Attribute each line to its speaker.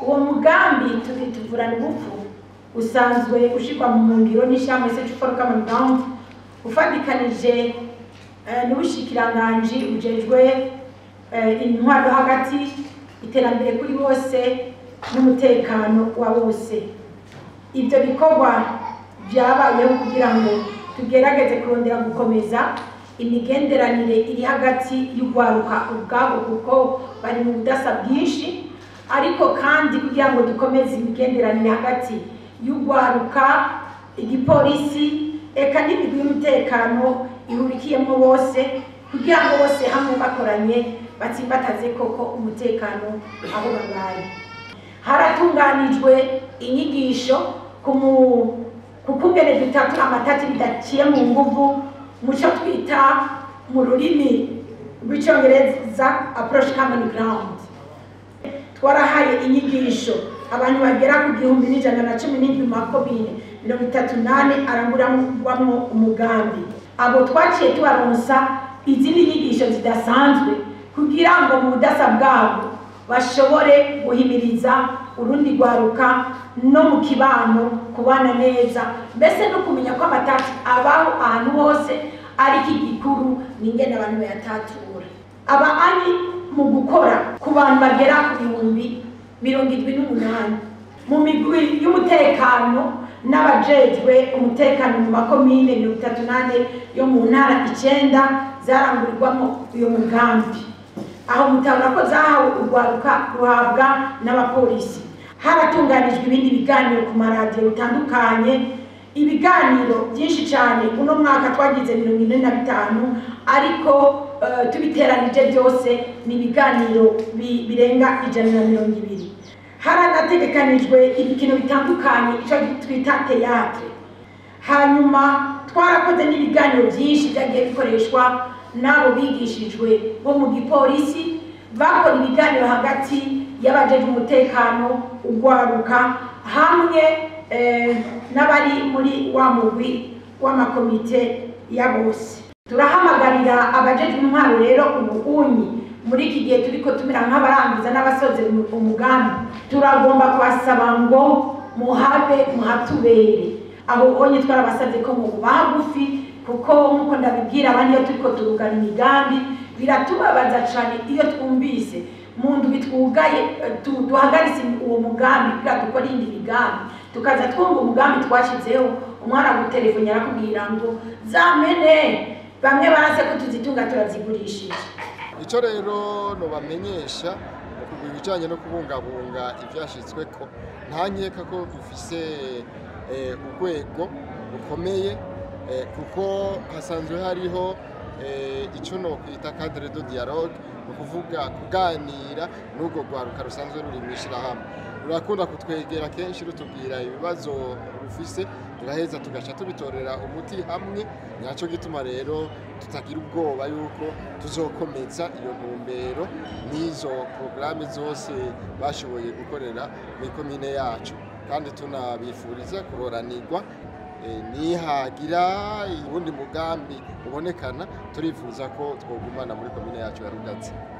Speaker 1: uwo mugambi tubi- tuvurana ubupfu usanzwe ushirwa mu ngiro n'ishyirahamwe search for common ground ufatikanije eh, n'ubushikiranganji bujejwe eh, intwaro hagati iterambere kuri bose n'umutekano wa bose ibyo bikorwa byabayeho kugira ngo tugerageze kurondera gukomeza imigenderanire iri hagati y'urwaruka ubwabo kuko bari mu budasa bwinshi ariko kandi kugira ngo dukomeze imigenderanire hagati y'urwaruka igipolisi eka n'imigwi y'umutekano ihurikiyemo bose kugira ngo bose hamwe bakoranye batsimbataze koko umutekano aho babaye haratunganijwe inyigisho ku mu- ku kungene dutatura amatati bidaciye mu nguvu mu cyo twita mu rurimi rw'icyongereza approach common ground twarahaye inyigisho abantu bagera ku gihumbi n'ijana na cumi n'indwi mu makomine mirongo itatu nane aranguramwo umugambi abo twaciye tubaronsa izindi nyigisho zidasanzwe kugira ngo mu budasa bwabo bashobore guhimiriza urundi rwaruka no mu kibano kubana neza mbese no kumenya ko amatati abaho ahantu hose ariko igikuru ni ingene abantu bayatatura aba ari mu gukora ku bantu bagera ku bihumbi mirongo irindwi n'umunani mu migwi y'umutekano n'abajejwe umutekano mu makomine mirongo itatu n'ane yo mu ntara icenda zarangurirwamo uyo mugambi aho mutabona ko zahawe urwaruka ruhabwa n'abapolisi haratunganijwe ibindi biganiro ku maradiyo bitandukanye ibiganiro byinshi cyane uno mwaka twagize mirongo ine na bitanu ariko eh, tubiteranije byose ni ibiganiro bi- birenga ijana na mirongo ibiri haranategekanijwe ibikino bitandukanye icyo twita teatre hanyuma twarakoze n'ibiganiro byinshi byagiye bikoreshwa n'abo bigishijwe bo mu gipolisi bakora ibiganiro hagati y'abajeje umutekano ugwaruka hamwe eh, n'abari muri wa mugwi w'amakomite ya bose turahamagarira abajejwe intwaro rero ubuunyi muri iki gihe turiko tumera nk'abarangiza n'abasoze umugambi turagomba kubasaba ngo muhabe muhatubere aho onye twarabasabye ko muba hagufi kuko nk'uko ndabibwira abandi iyo turiko turugana imigambi biratubabaza cane iyo twumvise mu ndwi twugaye eh, tu- duhagaritse uwo mugambi kugira dukore iyindi migambi tukaza twumva umugambi twashyizeho umwana gutelefoni arakubwira ngo zamene bamwe barase ko tuzitunga turazigurishije
Speaker 2: icyo rero nubamenyesha ku bijyanye no kubungabunga ibyashyizweko nta nkeka ko dufise eh, urwego rukomeye eh, kuko hasanzwe hariho eh, icyo nokwita cadre de dialogue ni ukuvuga kuganira n'urwo rwaruka rusanzwe ruri mu ishyirahamwe rurakunda kutwegera kenshi rutubwira ibibazo rufise turaheza tugaca tubitorera umuti hamwe nacyo gituma rero tutagira ubwoba yuko tuzokomeza iyo ntumbero n'izo porogaramu zose bashoboye gukorera mu ikomine yacu kandi tunabifuriza kuroranirwa Eh, nihagira uwundi mugambi ubonekana turifuza ko twogumana muri komine yacu ya rugatsi